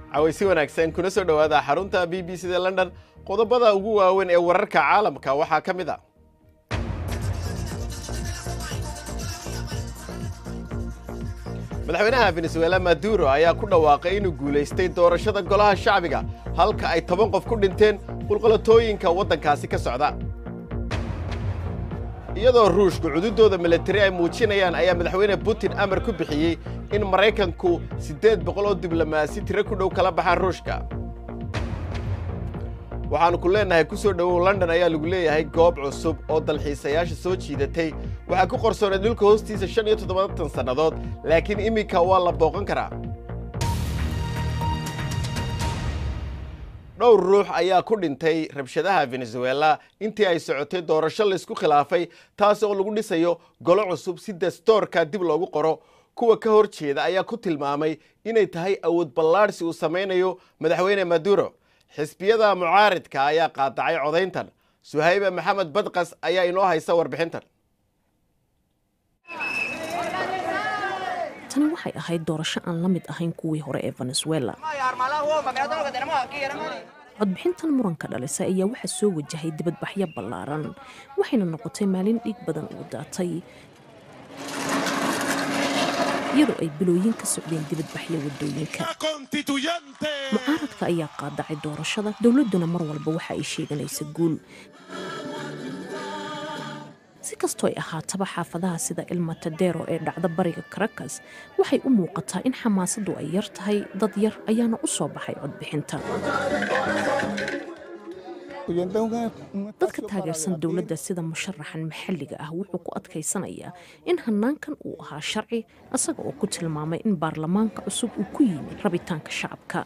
cawaysi wanaagsan kuna soo dhowaada xarunta b b c da london qodobada ugu waaweyn ee wararka caalamka waxaa ka mid a madaxweynaha venezuela maduro ayaa ku dhawaaqay inuu guulaystay doorashada golaha shacbiga halka ay toban qof ku dhinteen qulqalatooyinka waddankaasi ka socda iyadoo ruushku cududooda milatari ay muujinayaan ayaa madaxweyne putin amar ku bixiyey in maraykanku siddeed boqol oo diblomaasi tiro ku dhow kala baxaan ruushka waxaannu ku leennahay ku soo dhowow london ayaa lagu leeyahay goob cusub oo dalxiisayaasha soo jiidatay waxaa ku qorsoonay dhulka hoostiisa shan iyo toddobaatan sannadood laakiin iminka waa la booqan karaa dhowr ruux ayaa ku dhintay rabshadaha venezuela intii ay socotay doorasho laysku khilaafay taas oo lagu dhisayo golo cusub si dastoorka dib loogu qoro kuwa ka hor jeeda ayaa ku tilmaamay inay tahay awood ballaadhsi uu samaynayo madaxweyne maduro xisbiyada mucaaridka ayaa qaadacay codayntan suhaybe maxamed badqas ayaa inoo haysa warbixintan tani waxay ahayd doorasho aan la mid ahayn kuwii hore ee venezuela codbixintan muranka dhalisa ayaa waxaa soo wajahay dibadbaxyo ballaaran waxayna noqotay maalin dhiig badan uu daatay iyadoo ay bilooyin ka socdeen dibadbaxyo wadooyinka mucaaradka ayaa qaadacay doorashada dowladduna mar walba waxa ay sheeganaysa guul si kastoo ay ahaataba xaafadaha sida ilmatadero ee dhacda bariga caracas waxay u muuqataa in xamaasaddu ay yar tahay dad yar ayaana u soo baxay codbixinta dadka taageersan dowladda sida musharaxan maxalliga ah wuxuu ku adkaysanayaa in hanaankan uu ahaa sharci isaga oo ku tilmaamay in baarlamaanka cusub uu ku yimi rabitaanka shacabka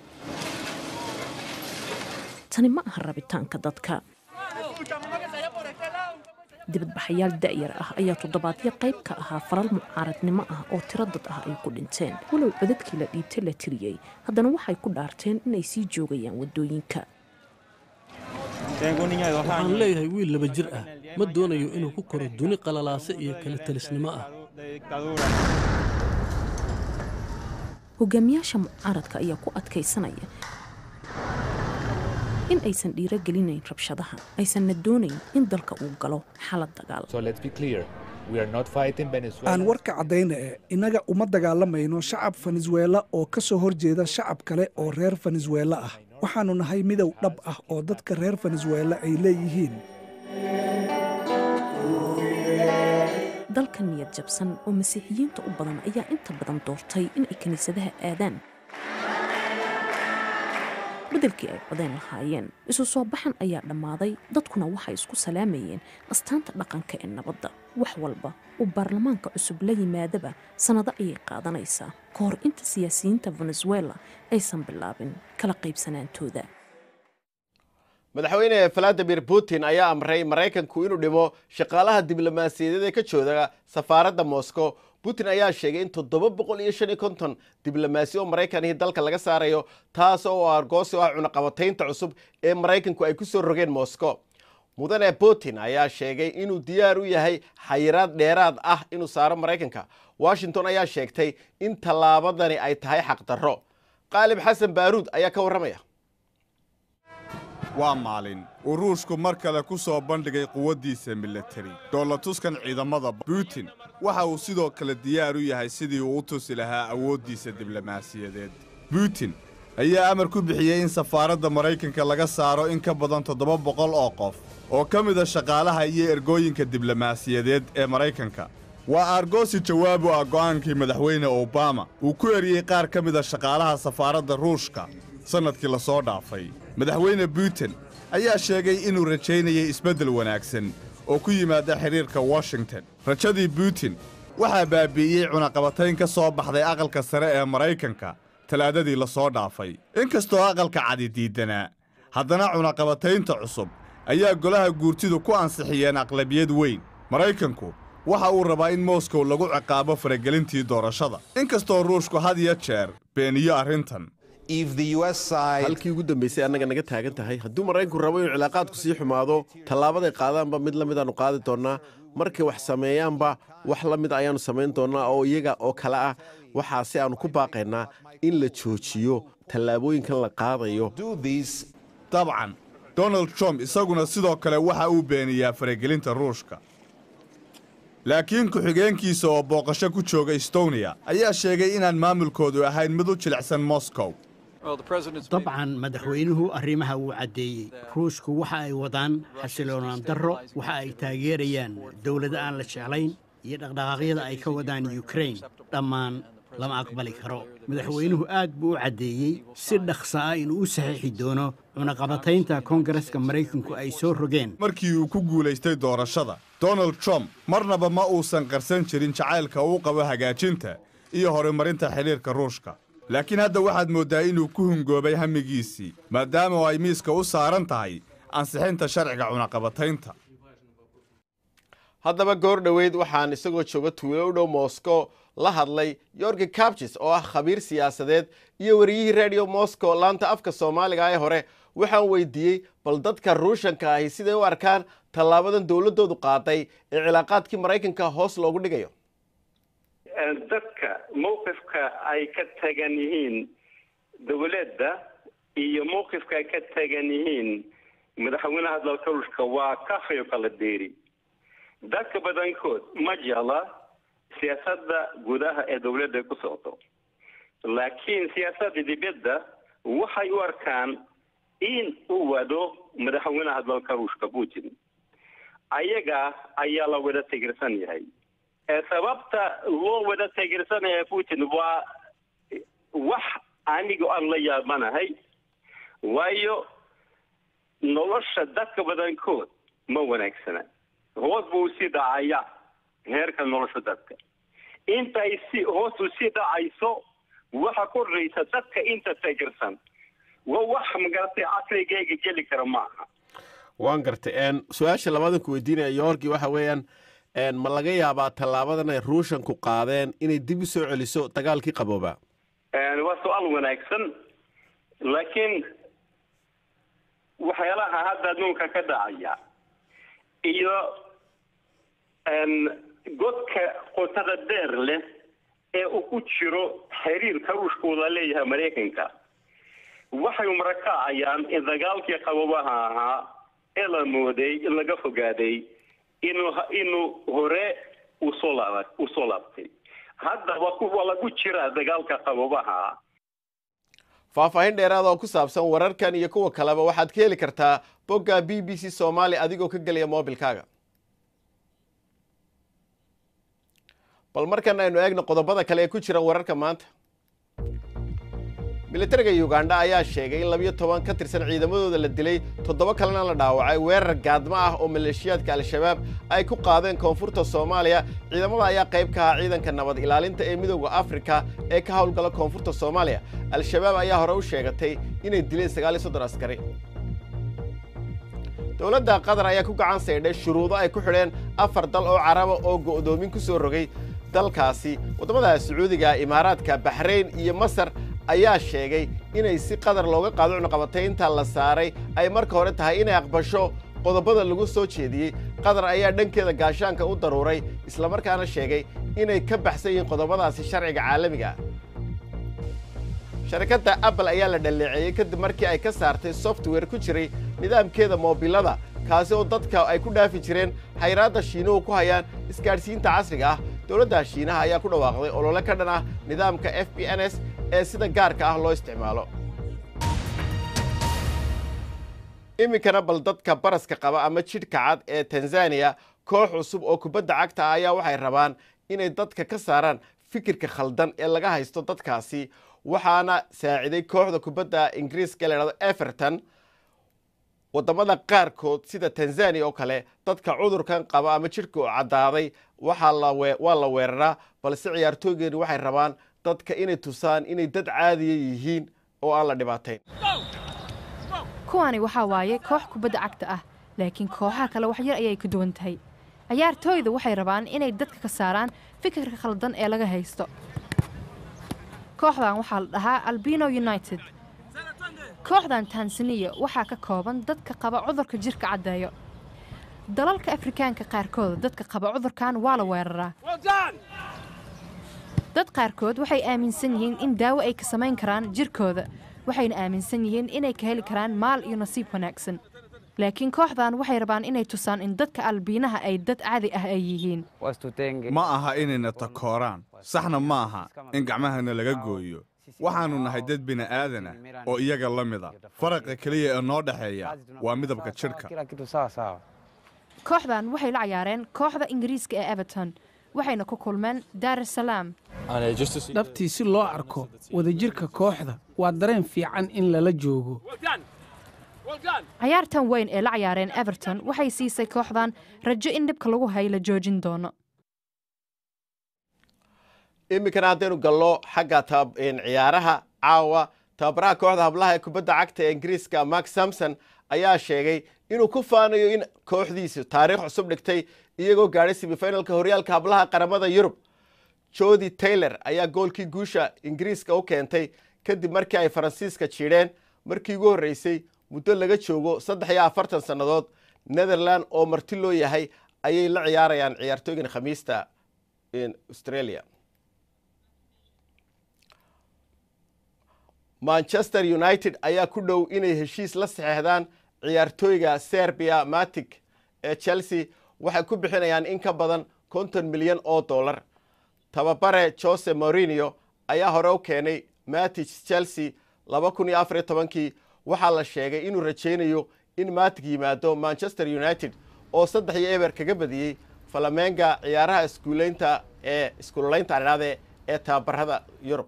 tani ma aha rabitaanka dadka dibadbaxayaal da'yar ah ayaa toddobaadyo qayb ka ahaa faral mucaaradnimo ah oo tiro dad ah ay ku dhinteen walow codadkii la dhiibtay la tiriyey haddana waxay ku dhaarteen inay sii joogayaan waddooyinka waxaan leeyahay wiil laba jir ah ma doonayo inuu ku koro duni qalalaase iyo kala talisnimo ah hogaamiyaasha mucaaradka ayaa ku adkaysanaya in aysan dhiirogelinayn rabshadaha aysanna doonayn in dalka uu galo xalad dagaal aan warka caddayna e innaga uma dagaalamayno shacab venezuela oo ka soo hor jeeda shacab kale oo reer venezuela ah waxaannu nahay midow dhab ah oo dadka reer venezuela ay leeyihiin dalka niyad jabsan oo masiixiyiinta u badan ayaa inta badan doortay in ay kiniisadaha aadaan beddelkii ay codeen lahaayeen isu soo baxan ayaa dhammaaday dadkuna waxay isku salaamayeen astaanta dhaqanka ee nabadda wax walba uu baarlamaanka cusub la yimaadaba sannado ayay qaadanaysaa ka hor inta siyaasiyiinta venezuela aysan bilaabin kala qaybsanaantooda madaxweyne valadimir putin ayaa amray maraykanku inuu dhimo shaqaalaha diblomaasiyadeed ee ka jooga safaaradda moscow putin ayaa sheegay in toddoba boqol iyo shan iyo konton diblomaasi oo maraykanihii dalka laga saarayo taas oo argoosi o ah cunaqabataynta cusub ee maraykanku ay ku soo rogeen moscow mudane putin ayaa sheegay inuu diyaar u yahay xayiraad dheeraad ah inuu saaro maraykanka washington ayaa sheegtay in tallaabadani ay tahay xaqdarro qaalib xasan baaruud ayaa ka warramaya waa maalin uu ruushku mar kale ku soo bandhigay quwaddiisa milatari doolatuskan ciidamada putin waxa uu sidoo kale diyaar u yahay sidii uu u tusi lahaa awooddiisa diblomaasiyadeed putin ayaa amar ku bixiyey in safaaradda maraykanka laga saaro in ka badan toddoba boqol oo qof oo ka mida shaqaalaha iyo ergooyinka diblomaasiyadeed ee maraykanka waa argoosi jawaab u ah go'aankii madaxweyne obama uu ku eriyey qaar ka mida shaqaalaha safaaradda ruushka sannadkii la soo dhaafay madaxweyne putin ayaa sheegay inuu rajaynayay isbeddel wanaagsan oo ku yimaada xidhiirka washington rajadii putin waxaa baabi'iyey cunaqabatayn ka soo baxday aqalka sare ee maraykanka talaadadii la soo dhaafay inkastoo aqalka cadi diiddanaa haddana cunaqabataynta cusub ayaa golaha guurtidu ku ansixiyeen aqlabiyad weyn maraykanku waxa uu rabaa in moskow lagu ciqaabo faragelintii doorashada inkastoo ruushku had iyo jeer beeniyo arrintan halkii ugu dambaysay annaga naga taagan tahay hadduu maraykanku rabo inuu cilaaqaadku sii xumaado tallaabaday qaadaanba mid la mid aanu qaadi doonnaa markay wax sameeyaanba wax la mid ayaannu samayn doonnaa oo iyaga oo kale ah waxaa si aanu ku baaqaynaa in la joojiyo tallaabooyinkan la qaadayo dabcan donald trump isaguna sidoo kale waxa uu beeniyaa faragelinta ruushka laakiin ku-xigeenkiisa oo booqasho ku jooga estonia ayaa sheegay inaan maamulkoodu ahayn mid u jilicsan moscow dabcan madaxweynuhu arrimaha wuu caddeeyey ruushku waxa ay wadaan xasiloonaan darro waxa ay taageerayaan dowlado aan la jeclayn iyo dhaqdhaqaaqyada ay ka wadaan yukrain dhammaan lama aqbali karo madaxweynuhu aad buu u caddeeyey si dhaqsa ah inuu u saxiixi doono cunaqabataynta koongareska maraykanku ay soo rogeen markii uu ku guulaystay doorashada donald trump marnaba ma uusan qarsan jirin jacaylka uu qabo hagaajinta iyo horumarinta xidhiirka ruushka laakiin hadda waxaad mooddaa inuu ku hungoobay hamigiisii maadaama ay miiska u saaran tahay ansixinta sharciga cunaqabataynta haddaba goor dhoweyd waxaan isagoo jooga tuulo u dhow moscow la hadlay yorgi kabjis oo ah khabiir siyaasadeed iyo wariyihii radio moscow laanta afka soomaaliga ee hore waxaan weydiiyey bal dadka ruushanka ahi siday u arkaan tallaabadan dowladdoodu qaaday ee cilaaqaadkii maraykanka hoos loogu dhigayo dadka mawqifka ay ka tagan yihiin dowladda iyo mawqifka ay ka tagan yihiin madaxweynaha dalka ruushka waa kafayo kala deeri dadka badankood ma jecla siyaasadda gudaha ee dowladda ay ku socdo laakiin siyaasadda dibadda waxay u arkaan in uu wado madaxweynaha dalka ruushka putin ayaga ayaa la wada tigirsan yahay sababta loo wada taageersanaya putin waa wax aniga aan la yaabanahay waayo nolosha dadka badankood ma wanaagsana hoos buu sii dhacaya heerka nolosha dadka intay si hoos u sii dhacayso waxa kordhaysa dadka inta taageersan waa wax magaratay caqligayga geli kara maaha waan gartay su-aasha labadan ku weydiinaya yorgi waxa weeyaan ma laga yaabaa tallaabadan ay ruushanku qaadeen inay dib u soo celiso dagaalkii qabooba waa su-aal wanaagsan laakiin waxyaalaha hadda adduunka ka dhacaya iyo godka qotada dheer leh ee uu ku jiro xiriirka ruushkooda leeyahay maraykanka waxay marakacayaan in dagaalkii qaboobaha ahaa ee la mooday in laga fogaaday inuu inuu hore usoo laaba usoo laabtay hadda waa lagu jiraa dagaalka qaboobaha faahfaahin dheeraad oo ku saabsan wararkan iyo kuwa kaleba waxaad ka heli kartaa bogga b b c soomaali adigoo ka gelaya moobilkaaga bal markan aynu eegno qodobada kale ee ku jira wararka maanta militariga ugandha ayaa sheegay in labiyo toban ka tirsan ciidamadooda la dilay toddoba kalena la dhaawacay weerar gaadmo ah oo maleeshiyaadka al-shabaab ay ku qaadeen koonfurta soomaaliya ciidamada ayaa qayb ka ahaa ciidanka nabad ilaalinta ee midooda afrika ee ka howlgala koonfurta soomaaliya al-shabaab ayaa hore u sheegatay inay dileen sagaal iyo soddon askari dowladda qatar ayaa ku gacan saydhay shuruudo ay ku xidheen afar dal oo caraba oo go'doomin ku soo rogay dalkaasi waddamada sacuudiga imaaraadka baxrayn iyo masar ayaa sheegay inay si qadar looga qaado cunuqabataynta la saaray ay marka hore tahay inay aqbasho qodobada lagu soo jeediyey qatar ayaa dhankeeda gaashaanka u daruuray islamarkaana sheegay inay ka baxsan yihiin qodobadaasi sharciga caalamiga ah sharikadda apple ayaa la dhaleeceeyey kadib markii ay ka saartay software ku jiray nidaamkeeda moobilada kaasi oo dadka ay ku dhaafi jireen xayraadda shiinuhu ku hayaan isgaadhsiinta casriga ah dowladda shiinaha ayaa ku dhawaaqday olole ka dhan ah nidaamka f b n s ee sida gaarka ah loo isticmaalo iminkana bal dadka baraska qaba ama jidhka cad ee tanzaniya koox cusub oo kubadda cagta ah ayaa waxay rabaan inay dadka ka saaraan fikirka khaldan ee laga haysto dadkaasi waxaana saaciday kooxda kubadda ingiriiska la dhahdo everton waddamada qaarkood sida tanzaniya oo kale dadka cudurkan qaba ama jidhka u caddaaday waxaa lawaa la weeraraa balse ciyaartooygeeni waxay rabaan dadka inay tusaan inay dad caadiya yihiin oo aan la dhibaatayn kuwani waxaa waaye koox kubadda cagta ah laakiin kooxaha kale wax yar ayay ka duwan tahay ciyaartooyda waxay rabaan inay dadka ka saaraan fikirka khaldan ee laga haysto kooxdan waxaa la dhahaa albino united kooxdan tansaniya waxaa ka kooban dadka qaba cudurka jirka caddeeyo dalalka afrikaanka qaarkooda dadka qaba cudurkan waa la weeraraa dad qaarkood waxay aaminsan yihiin in daawo ay ka samayn karaan jirkooda waxayna aaminsan yihiin inay ka heli karaan maal iyo nasiib wanaagsan laakiin kooxdan waxay rabaan inay tusaan in dadka albiinaha ay dad caadi ah ay yihiin ma aha inayna takooraan saxna ma aha in gacmahana laga gooyo waxaannu nahay dad bini'aadan ah oo iyaga la mida faraqa keliya ee noo dhexeeya waa midabka jidhka kooxdan waxay la cayaareen kooxda ingiriiska ee everton waxayna ku kulmeen daar es salaam dhabtii si loo arko wadajirka kooxda waa dareen fiican in lala joogo cayaartan weyn ee la cayaareen everton waxay siisay kooxdan rajo in dhibka lagu hay la joojin doono iminkana haddaynu gallo xagga ciyaaraha caawa tababaraha kooxda hablaha ee kubadda cagta ee ingiriiska mark samson ayaa sheegay inuu ku faanayo in kooxdiisu taariikh cusub dhigtay iyagoo gaadhay semifinalka horyaalka hablaha qaramada yurub jodi taylor ayaa goolkii guusha ingiriiska u keentay kadib markii ay faransiiska jiidheen markii ugu horreysay muddo laga joogo saddex iyo afartan sannadood netherland oo marti loo yahay ayay la ciyaarayaan ciyaartooygan khamiista australia manchester united ayaa ku dhow inay heshiis la saxeexdaan ciyaartooyga serbia matic ee chelsea waxay ku bixinayaan in ka badan konton milyan oo dollar tababare jose morinio ayaa hore u keenay matic chelsea laba kun iyo afariyo tobankii waxaa la sheegay inuu rajaynayo in matic yimaado manchester united oo saddex iyo eber kaga badiyey falamenga ciyaaraha iskuuleynta ee iskuuleynta adhaade ee tababarada yurub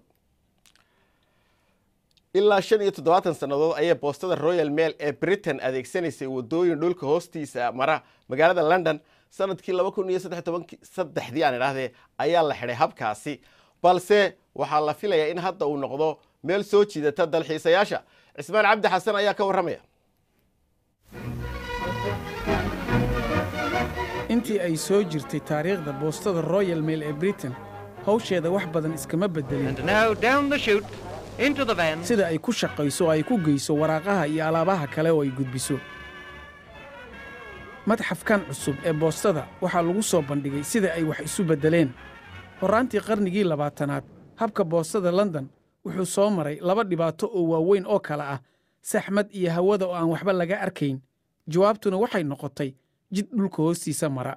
ilaa shan iyo toddobaatan sannadood ayay boostada royal mail ee britain adeegsanaysay wadooyin dhulka hoostiisa mara magaalada london sanadkii laba kun iyo saddexdii aan idhaahdee ayaa la xidhay habkaasi balse waxaa la filayaa in hadda uu noqdo meel soo jiidata dalxiisayaasha cismaan cabdi xasan ayaa ka warramaya intii ay soo jirtay taariikhda boostada royal mail ee britain hawsheeda wax badan iskama beddelin sida ay ku shaqayso oo ay ku geyso waraaqaha iyo alaabaha kale oo ay gudbiso madxafkan cusub ee boostada waxaa lagu soo bandhigay sida ay wax isu beddeleen horraantii qarnigii labaatanaad habka boostada london wuxuu soo maray laba dhibaato oo waaweyn oo kale ah saxmad iyo hawada oo aan waxba laga arkayn jawaabtuna waxay noqotay jid dhulka hoostiisa mara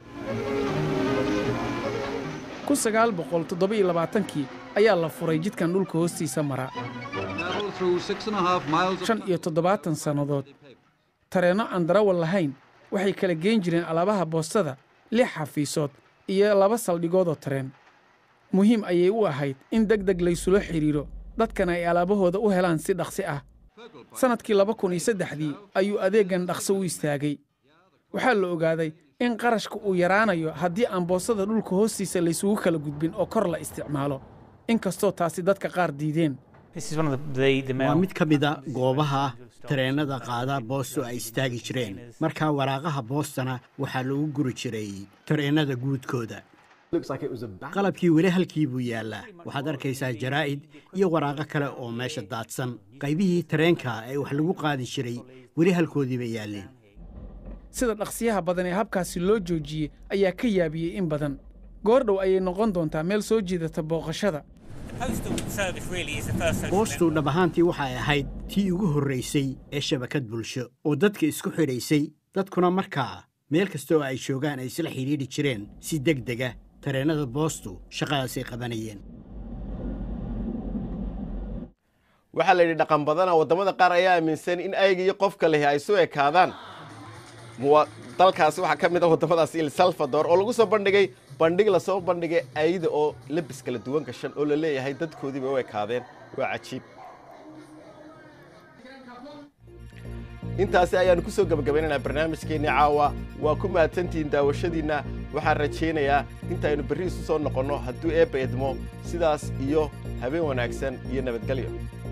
kun sagaal boqol toddoba-iyo labaatankii ayaa la furay jidkan dhulka hoostiisa mara shan iyo toddobaatan sannadood tareenno aan darawal lahayn waxay kala geen jireen alaabaha boostada lix xafiisood iyo laba saldhigoodoo tareen muhiim ayay u ahayd in deg deg laysula xidhiidho dadkana ay alaabahooda u helaan si dhaqsi ah sannadkii laba kun iyo saddexdii ayuu adeeggan dhaqso u istaagay waxaa la ogaaday in qarashka uu yaraanayo haddii aan boostada dhulka hoostiisa laysugu kala gudbin oo kor la isticmaalo inkastoo taasi dadka qaar diideen waa mid ka mida goobaha tareennada qaada boosto ay istaagi jireen markaa waraaqaha boostana waxaa lagu guri jiray tareennada guudkooda qalabkii weli halkii buu yaallaa waxaad arkaysaa jaraa'id iyo waraaqo kale oo meesha daadsan qaybihii tareenka ee wax lagu qaadi jiray weli halkoodii bay yaalleen sida dhaqsiyaha badan ee habkaasi loo joojiyey ayaa ka yaabiyey in badan goor dhow ayay noqon doontaa meel soo jiidata booqashada boostu dhab ahaantii waxay ahayd tii ugu horraysay ee shabakad bulsho oo dadka isku xidhaysay dadkuna markaa meel kasta oo ay joogaan ay isla xidhiidhi jireen si deg dega tareennada boostu shaqadaasay qabanayeen waxaa la yidhi dhaqan badana waddamada qaar ayaa aaminsan in ayga iyo qofka lehi ay su ekaadaan dalkaasi waxaa ka mid ah waddamadaasi il salvador oo lagu soo bandhigay bandhig lasoo bandhigay ayda oo labis kala duwan gashan oo la leeyahay dadkoodiiba u ekaadeen waa cajiib intaasi ayaanu ku soo gebagabaynaynaa barnaamijkeennii caawa waa ku mahadsantihiin daawashadiinna waxaan rajaynayaa intaaynu berri isu soo noqonno hadduu eebba idmo sidaas iyo habeen wanaagsan iyo nabadgelyo